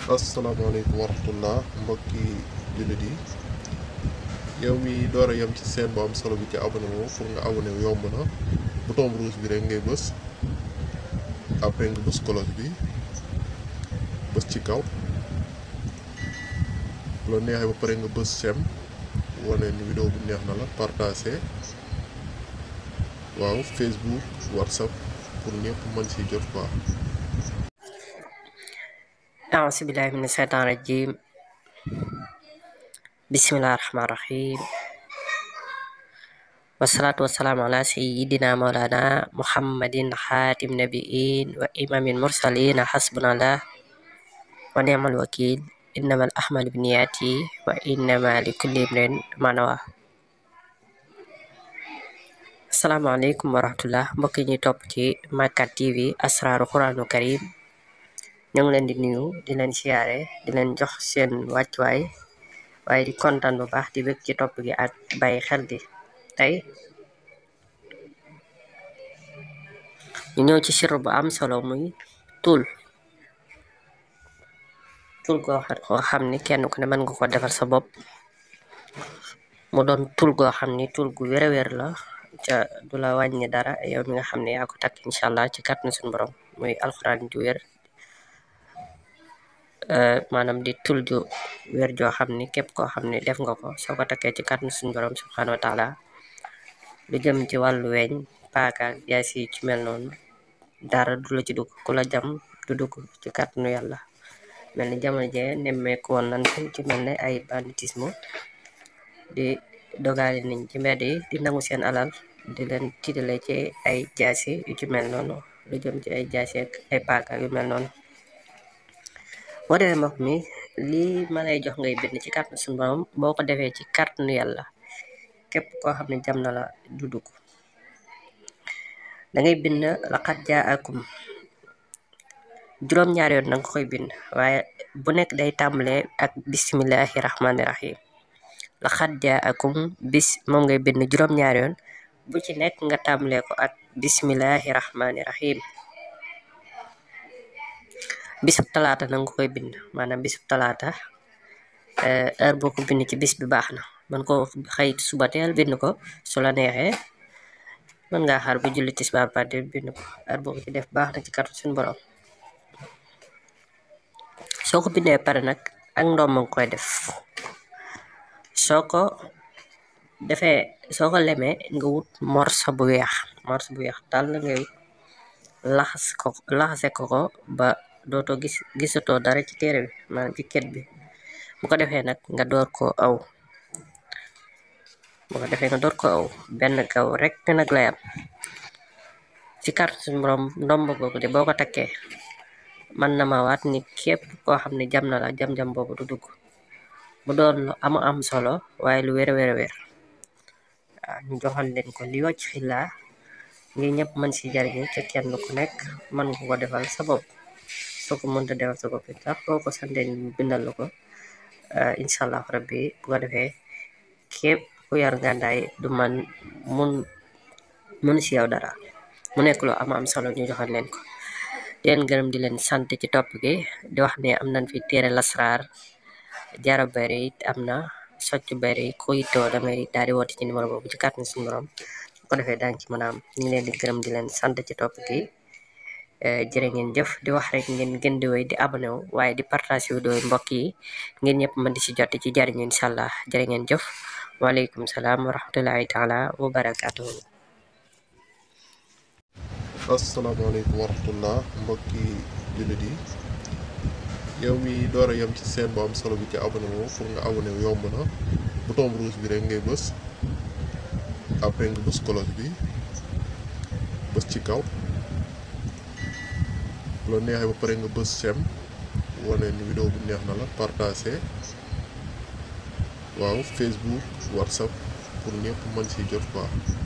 asalaamaaleykum wa rahmatullah mbokki jullit yi yow mi door a yem ci seen bu am solo bi ci abonné wu pour nga abonné wu yomb na bouton rouge bi rek ngay bës après nga bës cloche bi bës ci kaw loo neexee ba pare nga bës sem wane ni vidéo bi neex na la partagé waaw Facebook WhatsApp pour ñëpp mën si jot quoi. أعوذ بالله من الشيطان الرجيم بسم الله الرحمن الرحيم والصلاة والسلام على سيدنا مولانا محمد خاتم النبيين وإمام المرسلين حسبنا الله ونعم الوكيل إنما الأعمال بالنيات وإنما لكل امرئ ما نوى asalaamaaleykum wa rahmatullah mbokk yi ñuy topp ci Makkat TV asraaru quraanu karim ñu ngi leen di nuyu di leen siyaare di leen jox seen wàccuwaay waaye di kontaan bu baax di bëgg ci topp gi ak bàyyi xel gi tey ñu ñëw ci sirru bu am solo muy tul tul goo xam ni kenn ku ne mën nga ko defal sa bopp mu doon tul goo xam ni tul gu wér a wér la ca du la wàññi dara yow mi nga xam ne yaa ko takk incha allah ci kàttanu suñu borom muy alxuraan ju wér maanaam di tul ju wér joo xam ni képp koo xam ne def nga ko soo ko takkee ci kàttanu suñu borom subhanahu wa taala lu jëm ci wàllu weñ paaka jaay si ci mel noonu dara du la ci dugg ku la jam du dugg ci kàttanu yàlla mel ni jamono jee nemmeeku woon nan ci mel ne ay banditisme di dogaale niñ ci mbedd yi di nangu seen alal di leen tiitale ci ay jaasi yu ci mel noonu lu jëm ci ay jaasi ak ay paaka yu mel noonu boo defee mbokk mi lii ma lay jox ngay bind ci kàttanu suñu borom boo ko defee ci kàttanu yàlla képp koo xam ne jam na la du dugg da ngay bind laqad jaakum juróom-ñaari yoon danga koy bind waaye bu nekk day tàmbalee ak bismillahi rahmaani rahim laqad jaakum bis moom ngay bind juróom-ñaari yoon bu ci nekk nga tàmbalee ko ak bismillahi rahmaani rahim bisub talaata na nga koy bind maanaam bisub talaata heure boo ko bind ci bis bi baax na man ko xëy suba teel bind ko su la neexee mën ngaa xaar bu julli tisbaar parti bind ko heure boo ko ci def baax na ci kàttan suñu borom soo ko bindee pare nag ak ndoom nga koy def soo ko defee soo ko lemee nga wut morso bu weex morso bu weex tàll ngay wut laxas ko laxase ko ko ba dootoo gis gisatoo dara ci téere bi maanaam ci ket bi bu ko defee nag nga door ko aw bu ko defee nga door ko aw benn gaw rek nag lay am ci carte suñu borom ndomb googu de boo ko takkee man na ma waat ni képp koo xam ne jam na la jam-jam boobu du dugg mu doon lu am am solo waaye lu wér a wér a wér waaw ñu joxal leen ko li wàcc xillaa ngir ñëpp mën si jariñu ca kenn ku nekk mën nga ko defal sa bopp soo ko mënta defal sa bopp tax boo ko santee ñu bindal la ko incha allah rabbi bu ko defee képp ku yar ngàndaay du man mun mun si yow dara mu nekk lu am am solo ñu joxal leen ko di leen gërëm di leen sant ci topp gi di wax ne am nañ fi téere lasraar jara bari it am na socc bari ku yittoo da ngay daal di woote ci numéro boobu ci kàttan suñu borom bu ko defee daañu ci mën a am ñu ngi leen di gërëm di leen sant ci topp gi jërë ngeen jëf di wax rek ngeen gën di wéy di abonné wu waaye di partage vidéo yi mbokk yi ngeen ñëpp mën di ci jot ci jariñu incha allah jërë ngeen jëf waaleykum salaam wa rahmatullahi taala wa barakatuhu asalaamaaleykum wa rahmatullah mbokki jullit yi yow mi door a yem ci seen bu am solo bi ci abonné wu pour nga abonné wu yomb na bouton rouge bi rek ngay bës après nga bës cloche bi bës ci kaw loo neexee ba pare nga bës sem wane ni vidéo bi neex na la partagé waaw Facebook WhatsApp pour ñëpp mën si jot quoi.